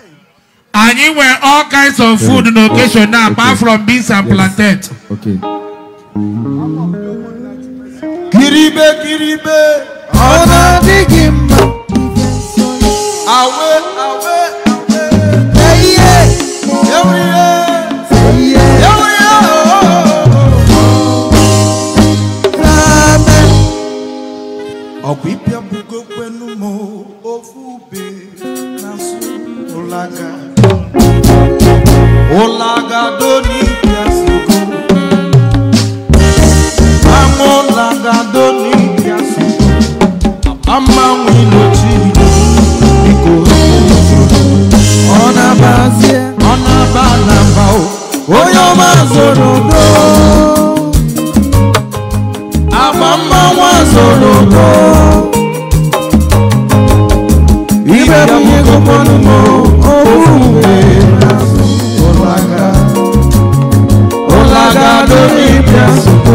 anyị nwere all kinds of food na occasion now apart from beans and plantain Okay. kiribe kiribe Ọ na-adịghị mma. awe awe Eyiye. ewuriye Eyiye. ewuriye Amen. ọkwa ịpịa bugo kwenu m ofu ube na nsụ ụlaga ụlaga doni bịa sigo ama ụlaga doni bịa sigo amanwe ilochi biko Ọ na-abazie. ọ na-aba na mba o onye ọma zoro udo agba mmanwụ zoro udo ibe bụ nyegokwanụ m ofu mgbe n'azụ ụlaga ụlaga donibịa sugo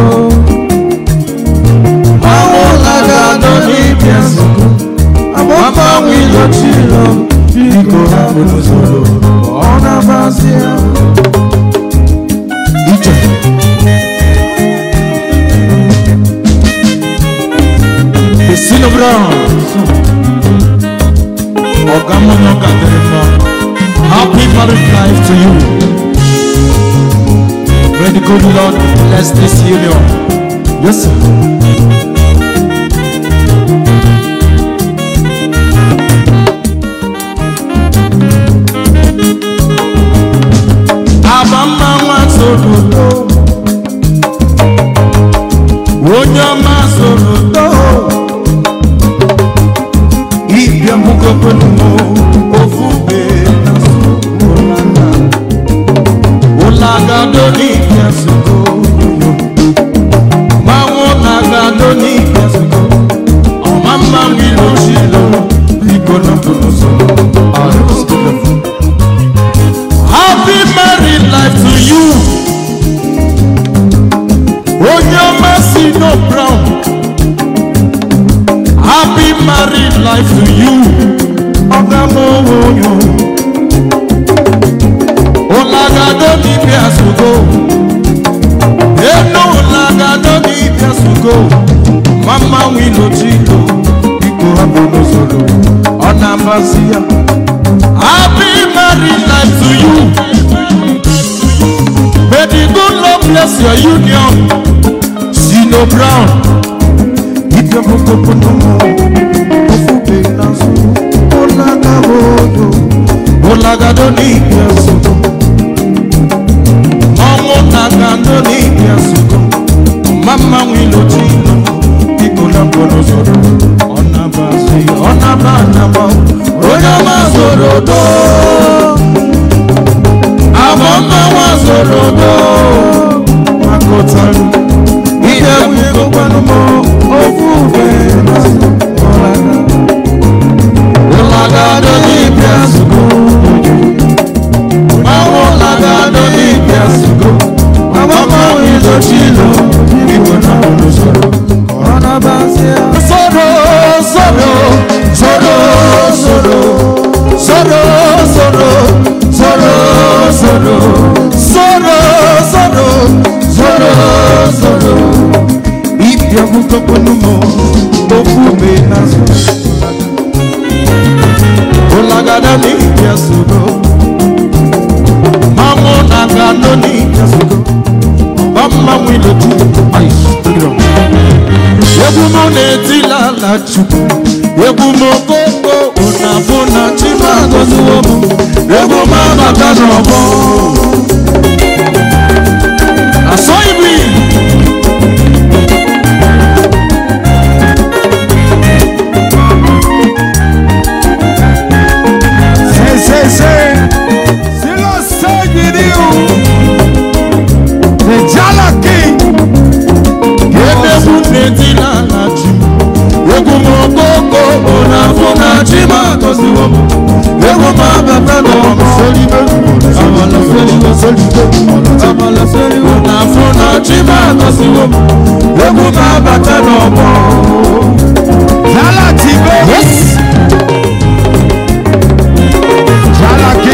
mmanwụ ụlaga donibịa sugo agba mmanwụ ilochilo biko hapụ n'usoro ọ na-abazie ije Esino Brown Ọ̀gá mọ́nà kàtẹ́rẹ́ mọ́ Happy married life to you May the good Lord bless this union Yes sir Abamma nwa soro udo Onye ọma soro udo Ibia mbugokwenu mo ofu ube na ụlaga Ụlaga do n'ibia sugo Manwụ ụlaga do n'ibia sugo Ọma mma mmiri oshilo Biko na mpụrụ soro Happy married life to you Onye ọma si no brown Happy married life to you. Ọ̀gá mọ̀ wọ̀nyọ̀. Ọ̀làgàdọ́ ní ibi àsùkò. Ẹnu ọ̀làgàdọ́ ní ibi àsùkò. Mama wí lójú ìlú. Ikú abọ́dọ̀ sọ̀rọ̀. Ọ̀nà àbáṣíyà. Happy married life to you. May the good Lord bless your union. Sino Brown. Ibia mokoko nomo ofube naso olaga bodo olaga do ni ibia suko ọmọ naga do ni ibia suko mama wilo tino ikola bono soro ọ̀nà bá sí ọ̀nà bá nàbà onye ọma soro do àwọn ọmọ wa soro do akọtaru ihe wikokwanụ m ofu ube naso olaga olaga do ni ibia suko Mawo laga do ni ibia suko Mama mawo ilo chilo Ibo na olo soro Ona basia Soro, soro, soro, soro Soro, soro, soro, soro Soro, soro, soro, soro Ibia buko ponumo Ofu me naso Olagada ni ibia suko Mamo nagando ni kasuko Bamba mwilo tu Ay, tiro Yebu mo neti la la chuku Yebu mo koko Unafuna chima gozu omu Yebu mama kanobo Asoibi Say, say, say. Silo Sagiriu. The Jala King. Yebu neti la la chuku Yebu mo koko Unafuna chima gozu omu Yebu mama kanobo Solibe Amala solibe solibe Amala solibe Unafuna chima gozu omu Yebu mama kanobo Jala Tibe. Yes. Jala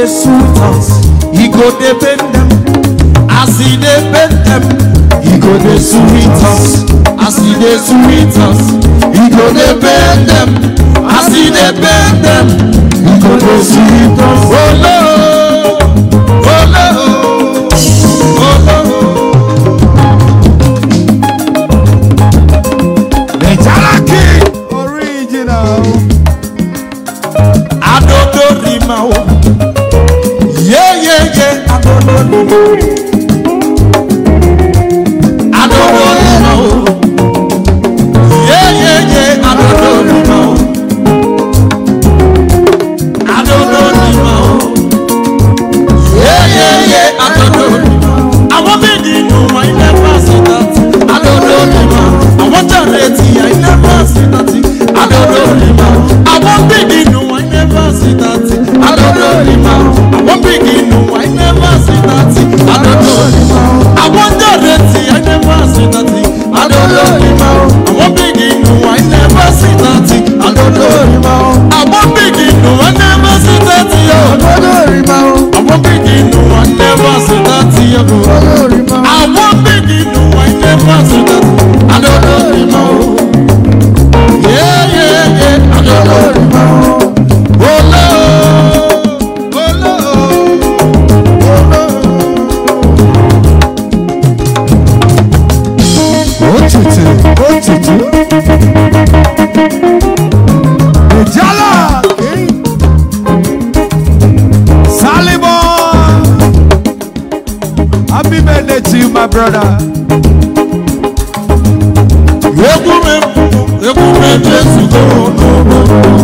dey sweet us e go dey pain dem as e dey pain dem e go dey sweet us as e dey sweet us e go dey pain dem as e dey pain dem e go dey sweet us. olo olo olo. Ìjálá king. Original. adodo rima o yeyeye adodo rima o adodo rima o yeyeye adodo rima o adodo rima o yeyeye adodo rima o àwọn bíi nínú wọn ilé fásitì adodo rima o àwọn jàre ti ya ilé fásitì adodo rima o àwọn bíi nínú wọn ilé fásitì adodo rima o àwọn bíi nínú wọn ilé fásitì adodo rima o àwọn jàre ti ya ilé fásitì adodo rima o àwọn bíi nínú wọn ilé fásitì adodo rima o àwọn bíi nínú wọn ilé fásitì o Olórìmá o. àwọn bíi nínú wọn ilé fásitì o Olórìmá o. àwọn bíbí nù wọ́n ilé fásitì adolórí mọ́ o. yéyéyé adolórí mọ́ o. oló oló oló. Òtútù. Òtútù. Ìjálá king. Salibo. Happy birthday to you, my brother. egwu m egwu m jésù tó lóko.